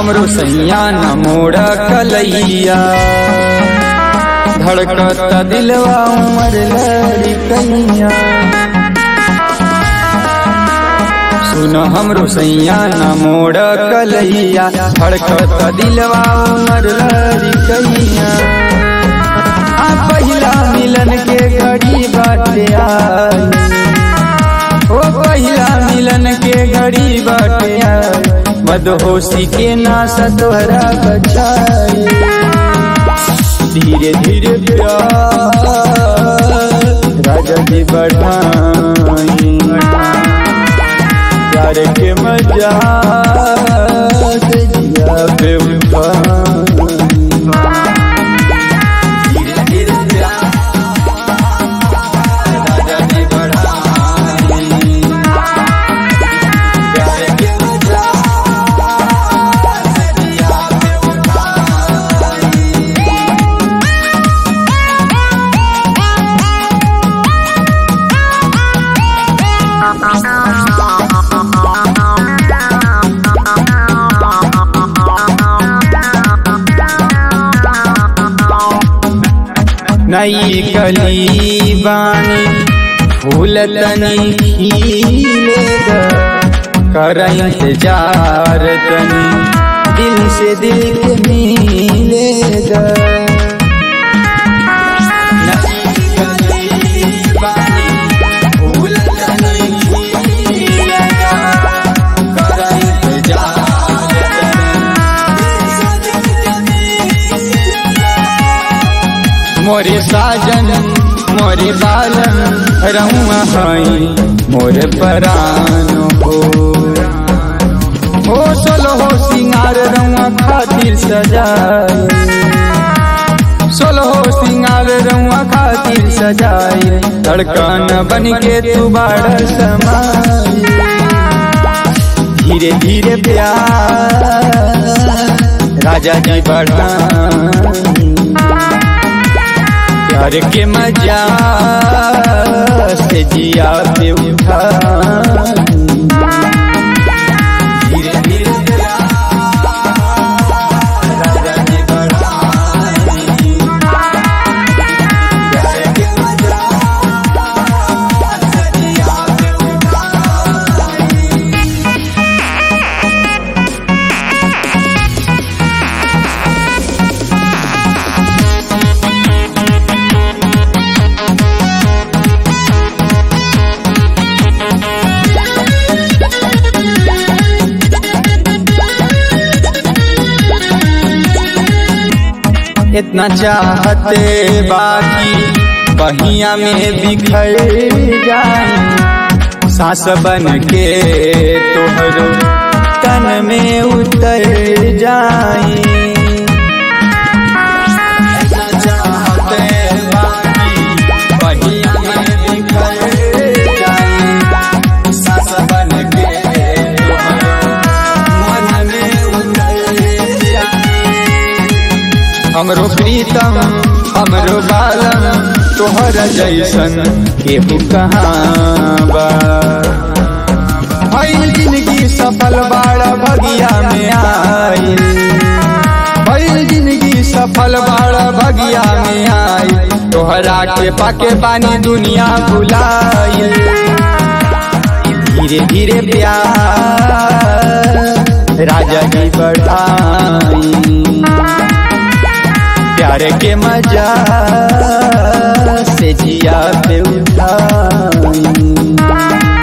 हमरो सैया न मोड़ कलैया धड़कत दिलवा उमर लड़कैया सुन हमरो सैया न मोड़ कलैया धड़कत दिलवा उमर लड़कैया आ पहिला मिलन के घड़ी बाटे आई ओ पहिला मिलन के घड़ी बाटे आई मदहोशी के नास तोहरा बचाई धीरे धीरे प्यार राजा जी बढ़ाई प्यार के मजा से जिया पे उठाई धीरे धीरे प्यार राजा जी बढ़ाई प्यार के मजा से जिया पे उठाई नई कली बानी फूल तनी खिलेगा कर इंतजार तनी दिल से दिल के मिलेगा नई कली बानी, फूल तनी खिलेगा, कर इंतजार मोरे साजन मोरे बालन रहुआ हई मोरे परान हो हो सोलो हो सिंगार रहुआ खातिर सजाए सोलो हो सिंगार रहुआ खातिर सजाए धड़कन बन के तू बाड़ समाए धीरे धीरे प्यार राजा जी बढ़ाई प्यार के मजा से जिया पे उठा धीरे धीरे प्यार राजा जी बढ़ाई। प्यार के मजा से जिया पे उठाई। इतना चाहते बाकी बहिया में बिखर जाए सांस बन के तोहरो तन में उतर जाए इतना चाहते बाकी बहिया में बिखर जाए सांस बन के तोहरो मन में उतर जाए हमरो प्रीतम हमरो बालम तोहर जैसन केहू कहाँ बा भइल जिंदगी सफल बाड़ा भगिया में आइल भइल जिंदगी सफल बाड़ा भगिया में आइल तोहरा के पाके बानी दुनिया भुलाइल धीरे धीरे प्यार राजा जी बढ़ाई प्यार के मजा से जिया पे उठाई